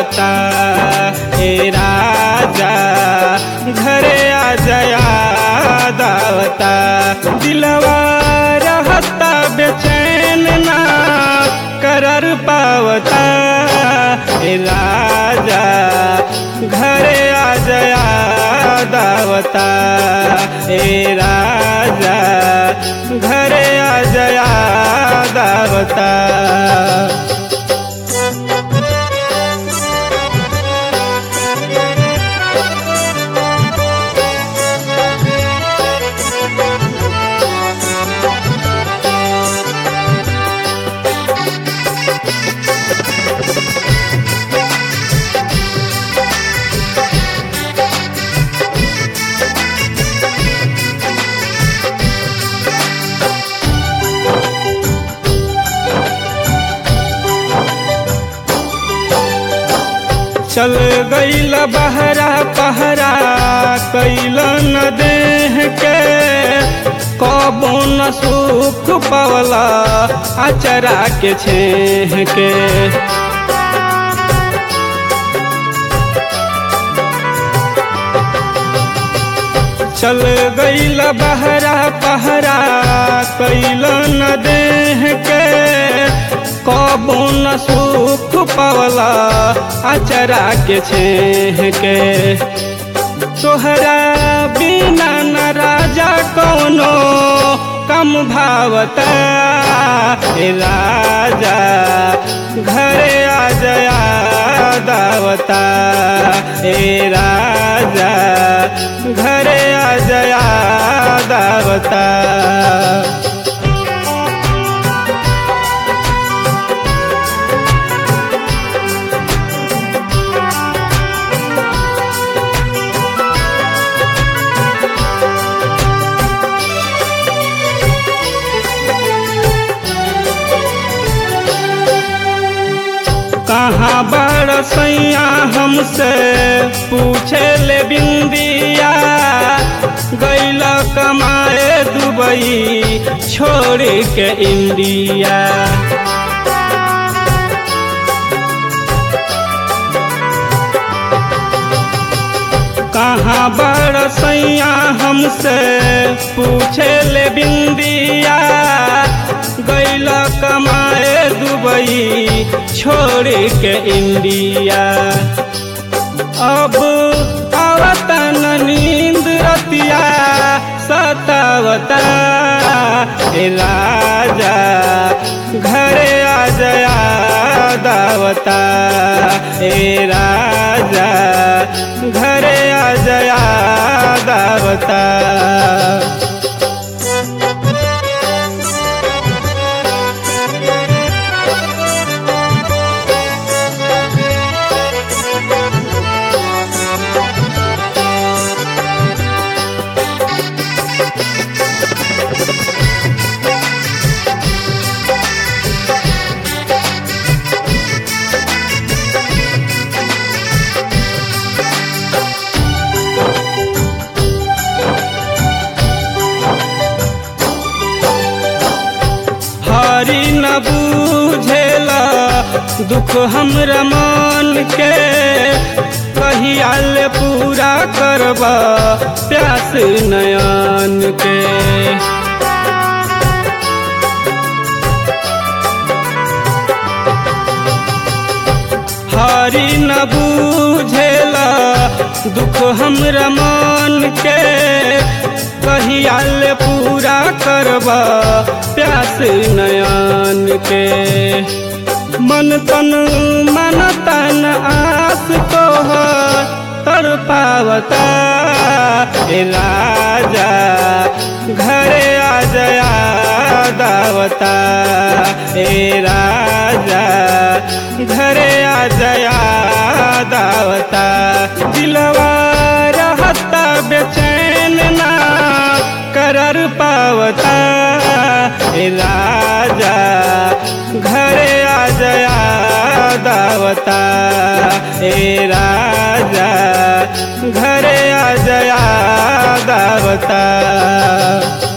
पावता हे राजा घरे आ जया दावता दिलवा रहता बेचैन ना करर पावता हे राजा घरे आ जया दावता हे राजा घरे आ जया दावता चल गईल बहरा पहरा कैल न देह के कबो न सुख पवला अचरा के छेह के चल गईल बहरा पहरा कैल न देह के कबो न सुख पवला अचरा के छेह के तोहरा बिना न राजा कौनो कम भावता हे राजा घरे आ जया दावता हे राजा घरे आ जया दावता कहाँ बड़ सैया हमसे पूछे ले बिंदिया गैल कमाए दुबई छोड़ के इंडिया कहाँ बड़ सैया हमसे पूछे ले बिंदिया गैल कमाए दुबई छोड़ के इंडिया अब आवतन नींद रतिया सतावता हे राजा घरे आ जया दावता हे राजा घरे आ जया दावता हरी न बूझेला दुख हमरा मन के कहियाल पूरा करबा प्यास नयन के हरी न बूझेला दुख हमरा मन के कहियाल पूरा करबा प्यास नयन के मन तन मन तन आस तो तर पावता हे राजा घरे आ जया दावता हे राजा घरे आ जया दावता दिलवा रहता बेचैन ना करर पावता हे राजा घरे आ जया दावता हे राजा घरे आ जया दावता